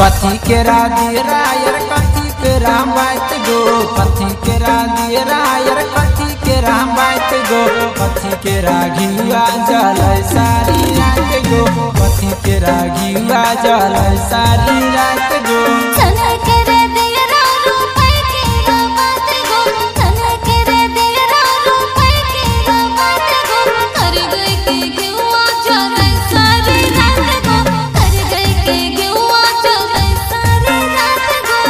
कथी के राधी रायर कथी के राम बात गो कथी के राधी रायर कथी के राम बात गो कथी के राघिया जल सारी रात गो कथी के राघिया जल सारी रात गो सन करे दियरा रूपै के बात गो सन करे दियरा रूपै के बात गो कर गई के गेवा चले सारी रात गो कर गई के गेवा चले सारी रात गो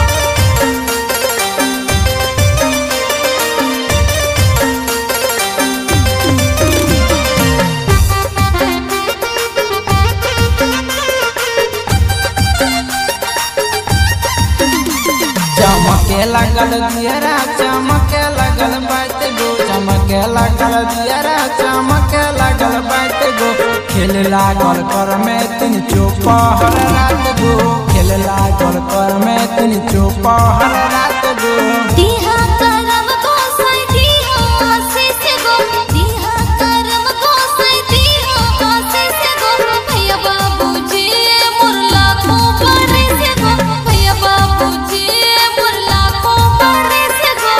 चमके लगल दियरा चमके लगल बात गो चमके लगल दियरा चमके लगल बात गो खेल लागल कर में तीन चौपहर रात गो खेल लागल कर में तीन चौपहर रात गो दिहा करम को सै दिहा आशीष गो दिहा करम को सै दिहा आशीष गो भैया बाबूजी मुरला को परे से गो भैया बाबूजी मुरला को परे से गो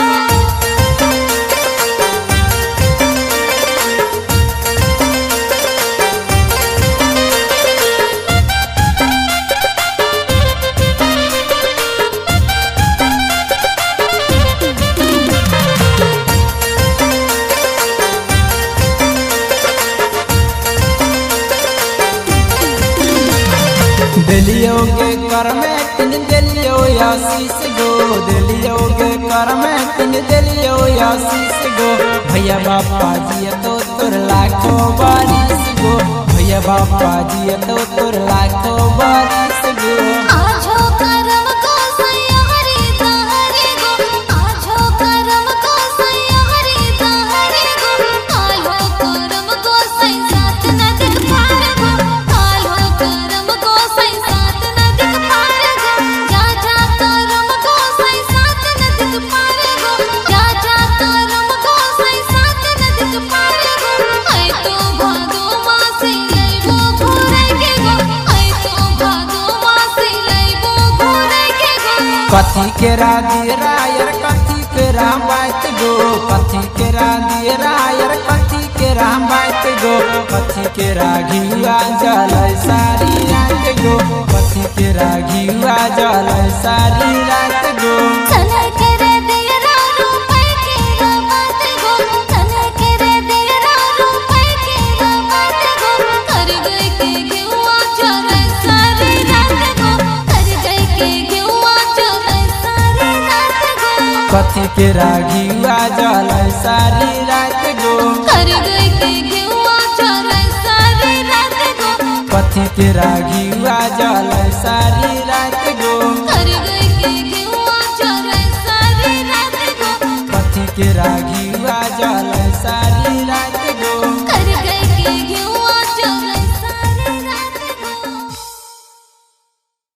दिलियो के कर में तीन दिलियो आशीष गो दिलियो के कर में तीन दिलियो आशीष गो भैया बापा जी तो तोर लाखो बारिश गो भैया बापा जी तो तोर लाखो बारिश गो आजो करम को सै हरि तारे गो आजो करम को सै हरि तारे गो कालो करम को सै साथ न दिख पार गो कालो करम को सै साथ न दिख पार गो जा जा करम को सै साथ न दिख पार गो जा जा करम को सै साथ न दिख पार गो ऐ तो भादो मासे लइबो घोरे के गो ऐ तो भादो मासे लइबो घोरे के गो कथी के राधी रायर कथी के राम बात गो कथी के राधी रायर कथी के राम बात गो कथी के राघिया जल सारी रात गो कथी के राघिया जल सारी रात गो सन करे दियरा रूपै के बात गो सन करे दियरा रूपै के बात गो कर गई के गेवा चले सारी रात गो कर गई के गेवा चले सारी रात गो कथी के राघिया जल सारी रात गो कर गई के गेवा चले सारी रात गो कथी के राघिया जल